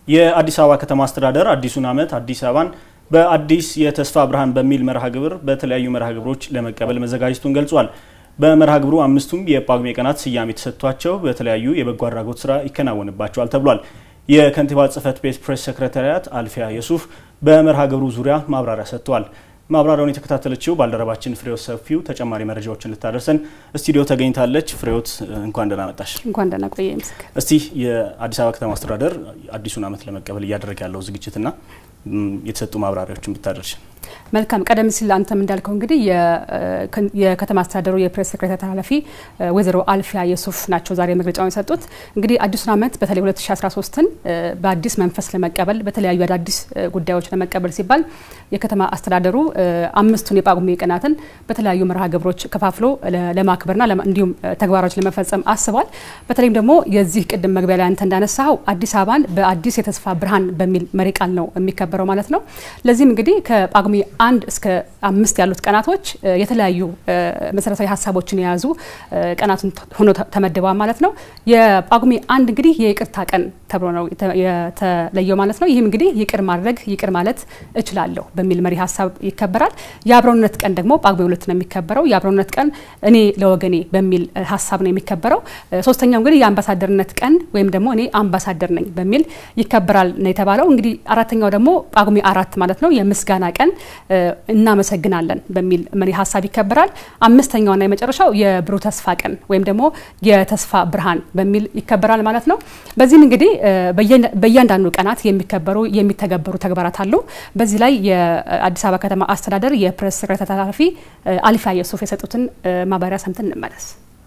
የአዲስ አበባ ከተማ አስተዳደር አዲሱን ዓመት አዲስ አበባን በአዲስ የተስፋ ብርሃን በሚል መርሃ ግብር በተለያዩ መርሃ ግብሮች ለመቀበል መዘጋጀቱን ገልጿል። በመርሃ ግብሩ አምስቱም የጳጉሜ ቀናት ስያሜ ተሰጥቷቸው በተለያዩ የበጎ አድራጎት ስራ ይከናወንባቸዋል ተብሏል። የከንቲባ ጽህፈት ቤት ፕሬስ ሰክረታሪያት አልፊያ የሱፍ በመርሃ ግብሩ ዙሪያ ማብራሪያ ሰጥተዋል። ማብራሪያውን የተከታተለችው ባልደረባችን ፍሬዎት ሰፊው ተጨማሪ መረጃዎችን ልታደርሰን ስቱዲዮ ተገኝታለች። ፍሬዎት እንኳን ደህና መጣሽ። እንኳን ደህና ቆየ ምስክር። እስቲ የአዲስ አበባ ከተማ አስተዳደር አዲሱን ዓመት ለመቀበል እያደረገ ያለው ዝግጅትና የተሰጡ ማብራሪያዎችን ብታደርሽ። መልካም። ቀደም ሲል አንተም እንዳልከው እንግዲህ የከተማ አስተዳደሩ የፕሬስ ሴክሬታሪ ኃላፊ ወይዘሮ አልፊያ የሱፍ ናቸው ዛሬ መግለጫውን የሰጡት። እንግዲህ አዲሱን ዓመት በተለይ 2013ን በአዲስ መንፈስ ለመቀበል በተለያዩ አዳዲስ ጉዳዮች ለመቀበል ሲባል የከተማ አስተዳደሩ አምስቱን የጳጉሜ ቀናትን በተለያዩ መርሃ ግብሮች ከፋፍሎ ለማክበርና እንዲሁም ተግባራዎች ለመፈጸም አስቧል። በተለይም ደግሞ የዚህ ቅድም መግቢያ ላይ አንተ እንዳነሳው አዲስ አበባን በአዲስ የተስፋ ብርሃን በሚል መሪ ቃል ነው የሚከበረው ማለት ነው። ለዚህም እንግዲህ ከጳጉሜ አንድ እስከ አምስት ያሉት ቀናቶች የተለያዩ መሰረታዊ ሀሳቦችን የያዙ ቀናትን ሆኖ ተመድበዋል ማለት ነው። የጳጉሜ አንድ እንግዲህ የይቅርታ ቀን ተብሎ ነው የተለየው ማለት ነው። ይህም እንግዲህ ይቅር ማድረግ ይቅር ማለት እችላለሁ በሚል መሪ ሀሳብ ይከበራል። የአብሮነት ቀን ደግሞ ጳጉሜ ሁለት ነው የሚከበረው። የአብሮነት ቀን እኔ ለወገኔ በሚል ሀሳብ ነው የሚከበረው። ሶስተኛው እንግዲህ የአምባሳደርነት ቀን ወይም ደግሞ እኔ አምባሳደር ነኝ በሚል ይከበራል ነው የተባለው። እንግዲህ አራተኛው ደግሞ ጳጉሜ አራት ማለት ነው የምስጋና ቀን እናመሰግናለን በሚል መሪ ሀሳብ ይከበራል። አምስተኛውና የመጨረሻው የብሩህ ተስፋ ቀን ወይም ደግሞ የተስፋ ብርሃን በሚል ይከበራል ማለት ነው። በዚህም እንግዲህ በእያንዳንዱ ቀናት የሚከበሩ የሚተገበሩ ተግባራት አሉ። በዚህ ላይ የአዲስ አበባ ከተማ አስተዳደር የፕሬስ ሴክሬታሪ ኃላፊ አልፊያ የሱፍ የሰጡትን ማብራሪያ ሰምተን እንመለስ።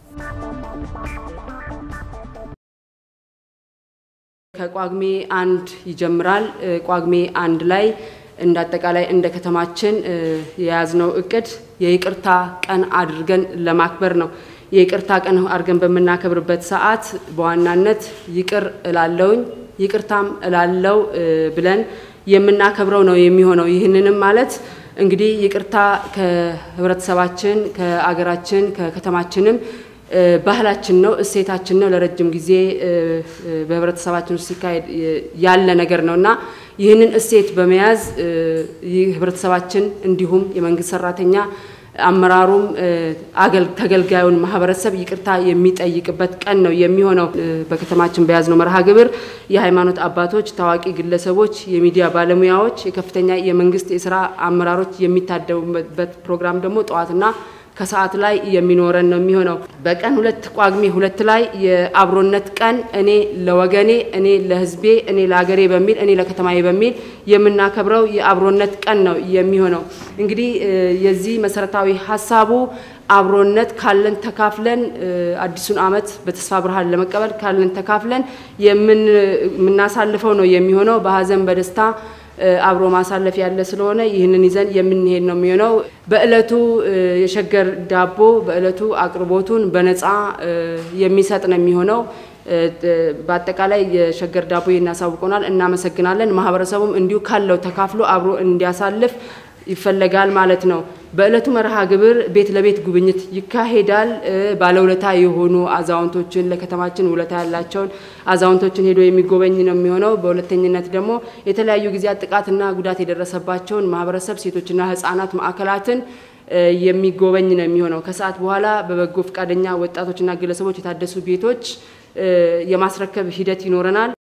ከጳጉሜ አንድ ይጀምራል። ጳጉሜ አንድ ላይ እንደ አጠቃላይ እንደ ከተማችን የያዝነው እቅድ የይቅርታ ቀን አድርገን ለማክበር ነው። የይቅርታ ቀን አድርገን በምናከብርበት ሰዓት በዋናነት ይቅር እላለውኝ ይቅርታም እላለው ብለን የምናከብረው ነው የሚሆነው። ይህንንም ማለት እንግዲህ ይቅርታ ከህብረተሰባችን፣ ከአገራችን፣ ከከተማችንም ባህላችን ነው፣ እሴታችን ነው። ለረጅም ጊዜ በህብረተሰባችን ውስጥ ሲካሄድ ያለ ነገር ነው እና ይህንን እሴት በመያዝ ህብረተሰባችን እንዲሁም የመንግስት ሰራተኛ አመራሩም ተገልጋዩን ማህበረሰብ ይቅርታ የሚጠይቅበት ቀን ነው የሚሆነው። በከተማችን በያዝነው መርሃ ግብር የሃይማኖት አባቶች፣ ታዋቂ ግለሰቦች፣ የሚዲያ ባለሙያዎች፣ የከፍተኛ የመንግስት የስራ አመራሮች የሚታደሙበት ፕሮግራም ደግሞ ጠዋትና ከሰዓት ላይ የሚኖረን ነው የሚሆነው። በቀን ሁለት ጳጉሜ ሁለት ላይ የአብሮነት ቀን እኔ ለወገኔ፣ እኔ ለህዝቤ፣ እኔ ለሀገሬ በሚል እኔ ለከተማዬ በሚል የምናከብረው የአብሮነት ቀን ነው የሚሆነው። እንግዲህ የዚህ መሰረታዊ ሀሳቡ አብሮነት ካለን ተካፍለን አዲሱን ዓመት በተስፋ ብርሃን ለመቀበል ካለን ተካፍለን የምናሳልፈው ነው የሚሆነው በሀዘን በደስታ አብሮ ማሳለፍ ያለ ስለሆነ ይህንን ይዘን የምንሄድ ነው የሚሆነው። በእለቱ የሸገር ዳቦ በእለቱ አቅርቦቱን በነፃ የሚሰጥ ነው የሚሆነው። በአጠቃላይ የሸገር ዳቦ እናሳውቀናል። እናመሰግናለን። ማህበረሰቡም እንዲሁ ካለው ተካፍሎ አብሮ እንዲያሳልፍ ይፈለጋል ማለት ነው። በእለቱ መርሃ ግብር ቤት ለቤት ጉብኝት ይካሄዳል። ባለውለታ የሆኑ አዛውንቶችን ለከተማችን ውለታ ያላቸውን አዛውንቶችን ሄዶ የሚጎበኝ ነው የሚሆነው። በሁለተኝነት ደግሞ የተለያዩ ጊዜያት ጥቃትና ጉዳት የደረሰባቸውን ማህበረሰብ ሴቶችና ህጻናት ማዕከላትን የሚጎበኝ ነው የሚሆነው። ከሰዓት በኋላ በበጎ ፈቃደኛ ወጣቶችና ግለሰቦች የታደሱ ቤቶች የማስረከብ ሂደት ይኖረናል።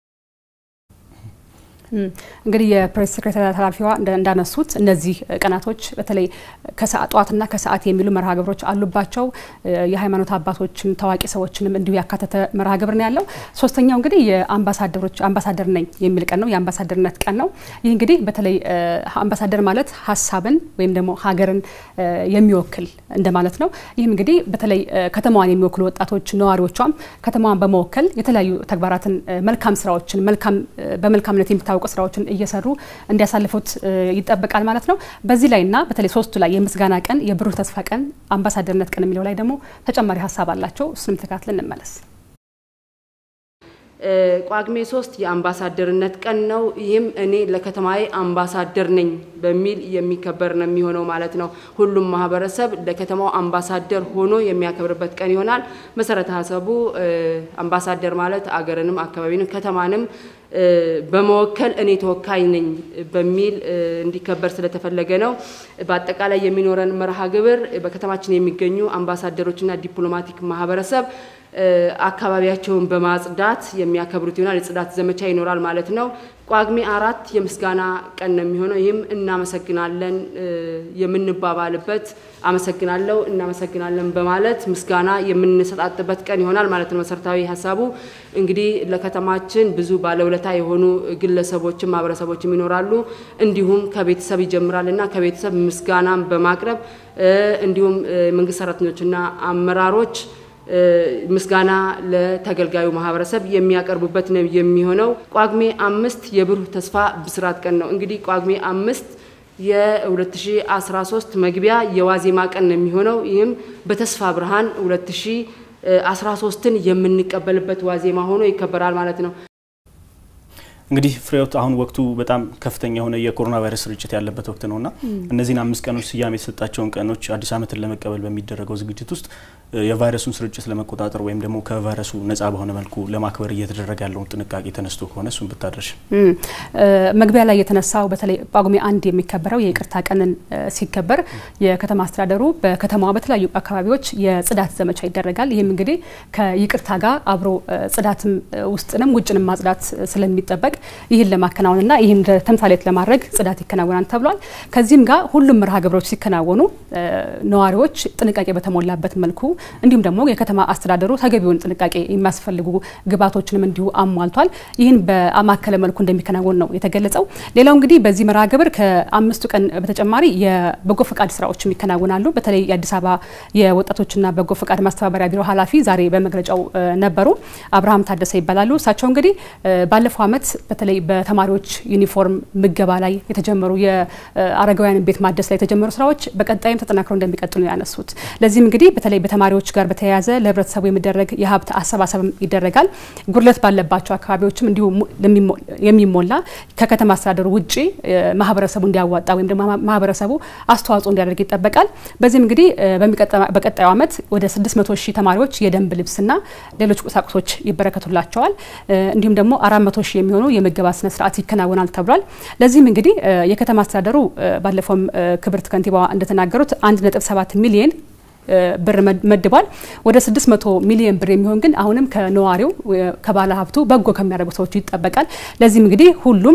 እንግዲህ የፕሬስ ሴክሬታሪ ኃላፊዋ እንዳነሱት እነዚህ ቀናቶች በተለይ ጠዋትና ከሰዓት የሚሉ መርሃ ግብሮች አሉባቸው። የሃይማኖት አባቶችን ታዋቂ ሰዎችንም እንዲሁ ያካተተ መርሃ ግብር ነው ያለው። ሶስተኛው እንግዲህ የአምባሳደሮች አምባሳደር ነኝ የሚል ቀን ነው፣ የአምባሳደርነት ቀን ነው። ይህ እንግዲህ በተለይ አምባሳደር ማለት ሀሳብን ወይም ደግሞ ሀገርን የሚወክል እንደማለት ነው። ይህም እንግዲህ በተለይ ከተማዋን የሚወክሉ ወጣቶች ነዋሪዎቿም ከተማዋን በመወከል የተለያዩ ተግባራትን መልካም ስራዎችን በመልካምነት የሚታ የሚታወቁ ስራዎችን እየሰሩ እንዲያሳልፉት ይጠበቃል ማለት ነው። በዚህ ላይና በተለይ ሶስቱ ላይ የምስጋና ቀን፣ የብሩህ ተስፋ ቀን፣ አምባሳደርነት ቀን የሚለው ላይ ደግሞ ተጨማሪ ሀሳብ አላቸው። እሱንም ተከታትለን እንመለስ። ጳጉሜ ሶስት የአምባሳደርነት ቀን ነው። ይህም እኔ ለከተማዬ አምባሳደር ነኝ በሚል የሚከበር ነው የሚሆነው ማለት ነው። ሁሉም ማህበረሰብ ለከተማው አምባሳደር ሆኖ የሚያከብርበት ቀን ይሆናል። መሰረተ ሀሳቡ አምባሳደር ማለት አገርንም አካባቢንም ከተማንም በመወከል እኔ ተወካይ ነኝ በሚል እንዲከበር ስለተፈለገ ነው። በአጠቃላይ የሚኖረን መርሃ ግብር በከተማችን የሚገኙ አምባሳደሮችና ዲፕሎማቲክ ማህበረሰብ አካባቢያቸውን በማጽዳት የሚያከብሩት ይሆናል። የጽዳት ዘመቻ ይኖራል ማለት ነው። ጳጉሜ አራት የምስጋና ቀን ነው የሚሆነው። ይህም እናመሰግናለን የምንባባልበት አመሰግናለሁ፣ እናመሰግናለን በማለት ምስጋና የምንሰጣጥበት ቀን ይሆናል ማለት ነው። መሰረታዊ ሀሳቡ እንግዲህ ለከተማችን ብዙ ባለውለታ የሆኑ ግለሰቦችም ማህበረሰቦችም ይኖራሉ። እንዲሁም ከቤተሰብ ይጀምራል እና ከቤተሰብ ምስጋናን በማቅረብ እንዲሁም መንግስት ሰራተኞችና አመራሮች ምስጋና ለተገልጋዩ ማህበረሰብ የሚያቀርቡበት ነው የሚሆነው። ጳጉሜ አምስት የብሩህ ተስፋ ብስራት ቀን ነው። እንግዲህ ጳጉሜ አምስት የ2013 መግቢያ የዋዜማ ቀን ነው የሚሆነው። ይህም በተስፋ ብርሃን 2013ን የምንቀበልበት ዋዜማ ሆኖ ይከበራል ማለት ነው። እንግዲህ ፍሬዎት አሁን ወቅቱ በጣም ከፍተኛ የሆነ የኮሮና ቫይረስ ስርጭት ያለበት ወቅት ነውና እነዚህን አምስት ቀኖች ስያሜ የተሰጣቸውን ቀኖች አዲስ ዓመትን ለመቀበል በሚደረገው ዝግጅት ውስጥ የቫይረሱን ስርጭት ለመቆጣጠር ወይም ደግሞ ከቫይረሱ ነጻ በሆነ መልኩ ለማክበር እየተደረገ ያለውን ጥንቃቄ ተነስቶ ከሆነ እሱን ብታደርሽ። መግቢያ ላይ የተነሳው በተለይ ጳጉሜ አንድ የሚከበረው የይቅርታ ቀንን ሲከበር የከተማ አስተዳደሩ በከተማዋ በተለያዩ አካባቢዎች የጽዳት ዘመቻ ይደረጋል። ይህም እንግዲህ ከይቅርታ ጋር አብሮ ጽዳትም ውስጥንም ውጭንም ማጽዳት ስለሚጠበቅ ይህን ለማከናወንና ይህን ተምሳሌት ለማድረግ ጽዳት ይከናወናል ተብሏል። ከዚህም ጋር ሁሉም መርሃ ግብሮች ሲከናወኑ ነዋሪዎች ጥንቃቄ በተሞላበት መልኩ እንዲሁም ደግሞ የከተማ አስተዳደሩ ተገቢውን ጥንቃቄ የሚያስፈልጉ ግብዓቶችንም እንዲሁ አሟልቷል። ይህን በማከለ መልኩ እንደሚከናወን ነው የተገለጸው። ሌላው እንግዲህ በዚህ መርሃ ግብር ከአምስቱ ቀን በተጨማሪ የበጎ ፈቃድ ስራዎችም ይከናወናሉ። በተለይ የአዲስ አበባ የወጣቶችና በጎ ፈቃድ ማስተባበሪያ ቢሮ ኃላፊ ዛሬ በመግለጫው ነበሩ። አብርሃም ታደሰ ይባላሉ። እሳቸው እንግዲህ ባለፈው ዓመት በተለይ በተማሪዎች ዩኒፎርም ምገባ ላይ የተጀመሩ የአረጋውያን ቤት ማደስ ላይ የተጀመሩ ስራዎች በቀጣይም ተጠናክረው እንደሚቀጥሉ ነው ያነሱት። ለዚህም እንግዲህ በተለይ በተማሪዎች ጋር በተያያዘ ለህብረተሰቡ የሚደረግ የሀብት አሰባሰብም ይደረጋል። ጉድለት ባለባቸው አካባቢዎችም እንዲሁ የሚሞላ ከከተማ አስተዳደሩ ውጭ ማህበረሰቡ እንዲያዋጣ ወይም ደግሞ ማህበረሰቡ አስተዋጽኦ እንዲያደርግ ይጠበቃል። በዚህም እንግዲህ በቀጣዩ ዓመት ወደ 600 ሺህ ተማሪዎች የደንብ ልብስና ሌሎች ቁሳቁሶች ይበረከቱላቸዋል። እንዲሁም ደግሞ 400 ሺህ የሚሆኑ የምገባ ስነ ስርዓት ይከናወናል ተብሏል። ለዚህም እንግዲህ የከተማ አስተዳደሩ ባለፈውም ክብርት ከንቲባዋ እንደተናገሩት 1.7 ሚሊየን ብር መድቧል። ወደ 600 ሚሊዮን ብር የሚሆን ግን አሁንም ከነዋሪው ከባለ ሀብቱ በጎ ከሚያደርጉ ሰዎች ይጠበቃል። ለዚህም እንግዲህ ሁሉም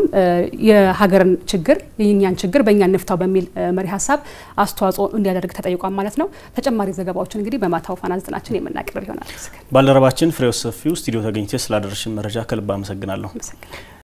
የሀገርን ችግር የኛን ችግር በእኛ እንፍታው በሚል መሪ ሀሳብ አስተዋጽኦ እንዲያደርግ ተጠይቋል ማለት ነው። ተጨማሪ ዘገባዎችን እንግዲህ በማታው ፋና ዘጠናችን የምናቀርብ ይሆናል። ባልደረባችን ፍሬው ሰፊው ስቱዲዮ ተገኝቼ ስላደረሽን መረጃ ከልብ አመሰግናለሁ።